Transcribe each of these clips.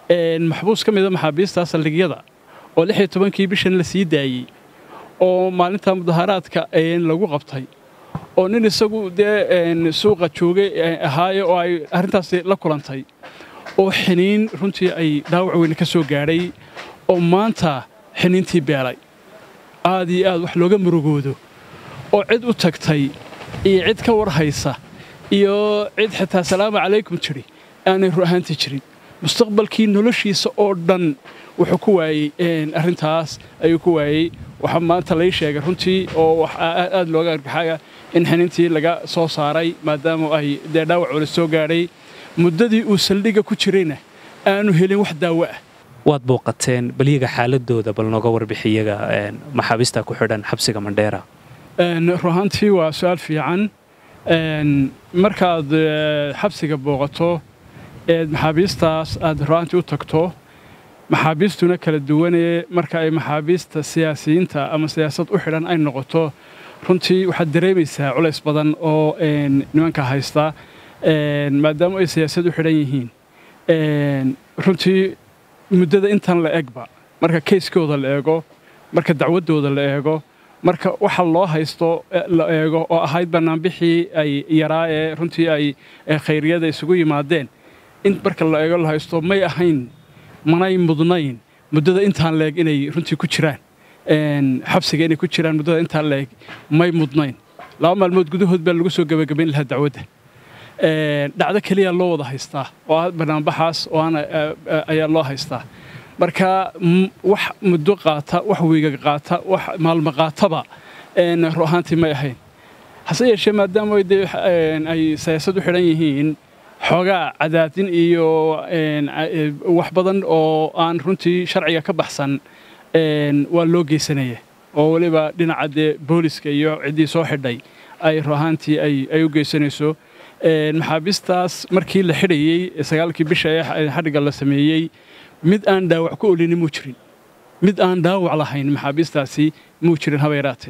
maxbuus ka mida maxaabiista saldhigyada oo lix iyo tobankii bishan la sii daayey oo maalinta mudaharaadka lagu qabtay oo nin isagu dee suuqa joogay ahaaye oo ay arrintaasi la kulantay oo xiniin runtii ay dhaawac weyne ka soo gaadhay oo maanta xiniintii beelay aad iyo aad wax looga murugoodo oo cid u tagtay iyo cid ka war haysa iyo cid xitaa salaamu calaykum tidhi aanay ru ahaantii jirin mustaqbalkii noloshiisa oo dhan wuxuu ku waayey arrintaas ayuu ku waayey waxaa maanta lai sheegay runtii oo aad looga argaxaya in xiniintii laga soo saaray maadaama ay dee dhaawac wala soo gaadhay muddadii uu saldhigga ku jirayna aanu helin wax daawo ah waad booqateen balyaga xaaladooda bal nooga warbixiyaga maxaabiista ku xidhan xabsiga mandheera ruahaantii waa su-aal fiican markaad xabsiga booqato eed maxaabiistaas aad ruahaantii u tagto maxaabiistuna kala duwanee marka ay maxaabiista siyaasiyiinta ama siyaasad u xidhan ay noqoto runtii waxaad dareemaysaa culays badan oo nimanka haysta maadaama ay siyaasad u xidhan yihiin runtii muddada intan la egba marka kayskooda la eego marka dacwaddooda la eego marka waxa loo haysto la eego oo ahayd bannaanbixii ay yaraa ee runtii ay khayriyada isugu yimaadeen in marka la eego la haysto may ahayn manay mudnayn muddada intaan leeg inay runtii ku jiraan xabsiga inay ku jiraan muddada intaan leeg may mudnayn laba maalmood gudahood baa lagu soo gebagabayn lahaa dacwadda dhacdo keliya loo wada haystaa oo ah banaanbaxaas oo aan ayaa loo haystaa marka wax muddo qaata wax wiiga qaata wax maalmo qaataba ru ahaantii may ahayn hase yeeshee maadaama de ay siyaasad u xidhan yihiin xoogaa cadaadin iyo wax badan oo aan runtii sharciga ka baxsan waa loo geysanaya oo weliba dhinaca dee booliska iyo ciddii soo xidhay ay ru ahaantii ay u geysanayso maxaabiistaas markii la xidhayey sagaalkii bisha ee xadhigga la sameeyey mid aan dhaawac ku olini muu jirin mid aan dhaawac lahayn maxaabiistaasi muu jirin haba yaraatee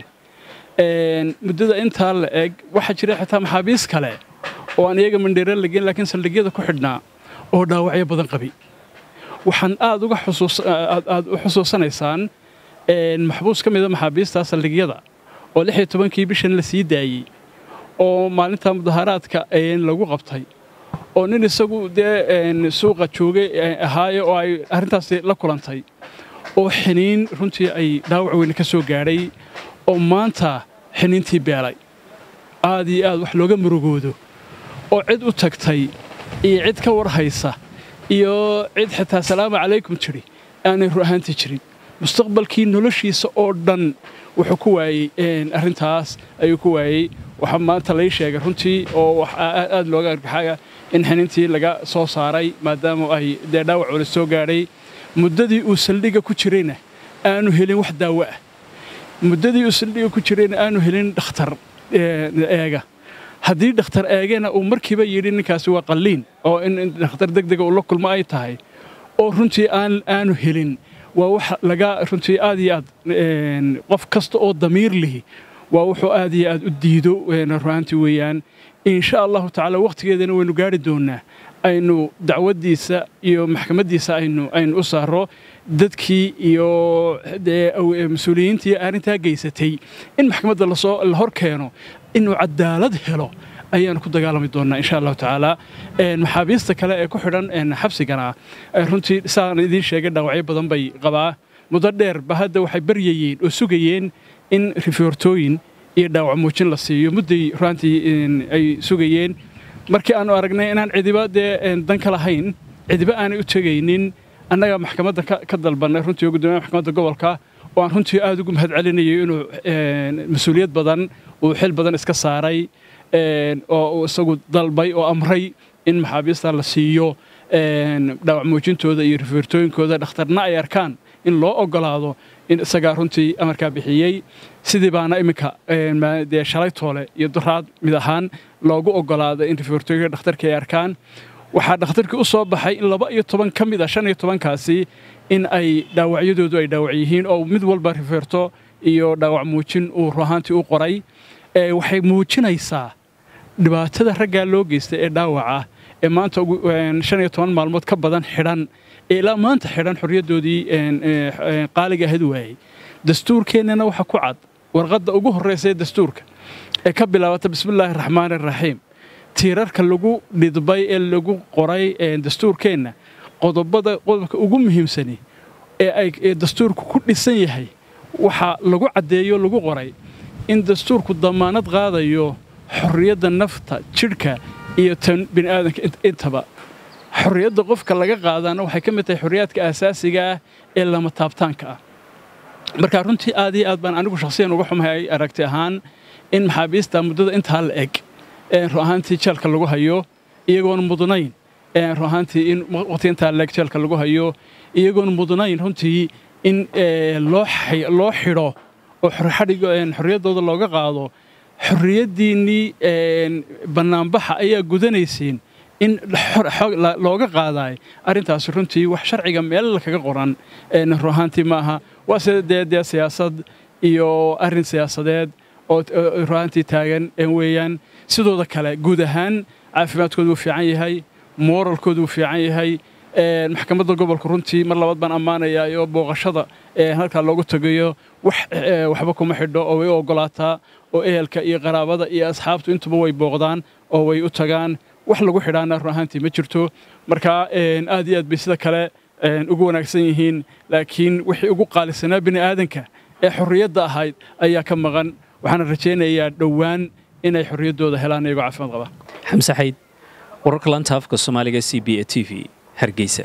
muddada intaa la eg waxaa jira xitaa maxaabiis kale oo aan iyaga mandheera lageyn laakiin saldhigyada ku xidhnaa oo dhaawacyo badan qabi waxaan aad uga aad u xusuusanaysaan maxbuus ka mida maxaabiista saldhigyada oo lix iyo tobankii bishan la sii daayey oo maalinta mudaharaadka lagu qabtay oo nin isagu dee suuqa joogay ahaaye oo ay arrintaasi la kulantay oo xiniin runtii ay dhaawac weyne ka soo gaadhay oo maanta xiniintii beelay aad iyo aad wax looga murugoodo oo cid u tagtay iyo cid ka war haysa iyo cid xitaa salaamu calaykum tidhi aanay ru ahaantii jirin mustaqbalkii noloshiisa oo dhan wuxuu ku waayey arrintaas ayuu ku waayey waxaa maanta lai sheegay runtii oo aad looga argaxaya in xiniintii laga soo saaray maadaama ay dee dhaawac wala soo gaadhay muddadii uu saldhigga ku jirayna aanu helin wax daawo ah muddadii uu saldhigga ku jirayna aanu helin dhakhtar eega haddii dhakhtar eegena uu markiiba yidhi ninkaasi waa qalliin oo in dhakhtar degdega uu la kulmo ay tahay oo runtii aanu helin waa wax laga runtii aad iyo aad qof kasta oo damiir lihi waa wuxuu aad iyo aad u diido ruaantii weeyaan insha allahu tacaala wakhtigeedana waynu gaari doonnaa aynu dacwaddiisa iyo maxkamaddiisa aynu aynu u saaro dadkii iyo mas-uuliyiintii arrintaa geysatay in maxkamadda lasoo la hor keeno inuu cadaalad helo ayaanu ku dagaalami doonnaa insha allahu tacaala maxaabiista kale ee ku xidhan xabsigana runtii saan idiin sheegay dhaawacyo badan bay qabaa muddo dheer ba hadda waxay baryayeen oo sugayeen in rifoortooyin iyo dhaawac muujin la siiyo mudday ruaantii ay sugayeen markii aanu aragnay inaan cidiba dee dan ka lahayn cidiba aanay u tegaynin annaga maxkamadda ka dalbannay runtii gudoomiyaha maxkamadda gobolka oo aan runtii aad ugu mahad celinayo inuu mas-uuliyad badan uu xil badan iska saaray oo isagu dalbay oo amray in maxaabiista la siiyo dhaawac muujintooda iyo rifoortooyinkooda dhakhtarna ay arkaan in loo ogolaado in isagaa runtii amarkaa bixiyey sidii baana iminka dee shalay toole iyo duraad mid ahaan loogu ogolaaday in rifoortooyinka dhakhtarkii ay arkaan waxaa dhakhtarkii u soo baxay in laba iyo toban ka mid a shan iyo tobankaasi in ay dhaawacyadoodu ay dhaawac yihiin oo mid walba rifeerto iyo dhaawac muujin uu ruahaantii u qoray waxay muujinaysaa dhibaatada raggaa loo geystay ee dhaawaca ee maanta shan iyo toban maalmood ka badan xidhan ee ilaa maanta xidhan xorriyaddoodii qaaliga ahayd waayey dastuurkeennana waxa ku cad warqadda ugu horraysa ee dastuurka ee ka bilaabata bismillaahi raxmaan iraxiim tiirarka lagu dhidbay ee lagu qoray dastuurkeenna qodobada qodobka ugu muhiimsani ee ay dastuurku ku dhisan yahay waxaa lagu caddeeyo lagu qoray in dastuurku damaanad qaadayo xorriyadda nafta jidhka iyo tan bini'aadanka intaba xorriyadda qofka laga qaadaana waxay ka mid tahay xorriyaadka aasaasiga ah ee lama taabtaanka ah marka runtii aad iyo aad baan anigu shakhsiyan uga xumahay aragti ahaan in maxaabiista muddada intaa la eg ru ahaantii jeelka lagu hayo iyagoon mudnayn ru ahaantii in waqti intaa la eg jeelka lagu hayo iyagoon mudnayn runtii in loo xidho oo xorriyaddooda looga qaado xorriyaddiinnii bannaanbaxa ayaa gudanaysiin in looga qaadaay arrintaasi runtii wax sharciga meel kaga qoran ru ahaantii maaha waa sida dee dee siyaasad iyo arrin siyaasadeed oo ru ahaantii taagan weeyaan sidooda kale guud ahaan caafimaadkoodu wuu fiican yahay mooralkoodu wuu fiican yahay maxkamadda gobolka runtii mar labaad baan ammaanayaa oo booqashada halkaa loogu tagayo waxba kuma xidho oo way u oggolaataa oo ehelka iyo qaraabada iyo asxaabtu intuba way booqdaan oo way u tagaan wax lagu xidhaana run ahaantii ma jirto marka aad iyo aad bay sida kale ugu wanaagsan yihiin laakiin wixii ugu qaalisanaa bini aadanka ee xorriyadda ahayd ayaa ka maqan waxaana rajaynayaa dhowaan inay xorriyaddooda helaan iyagoo caafimaad qaba xamse xayd wararka lanta afka soomaaliga c b a t v hargeysa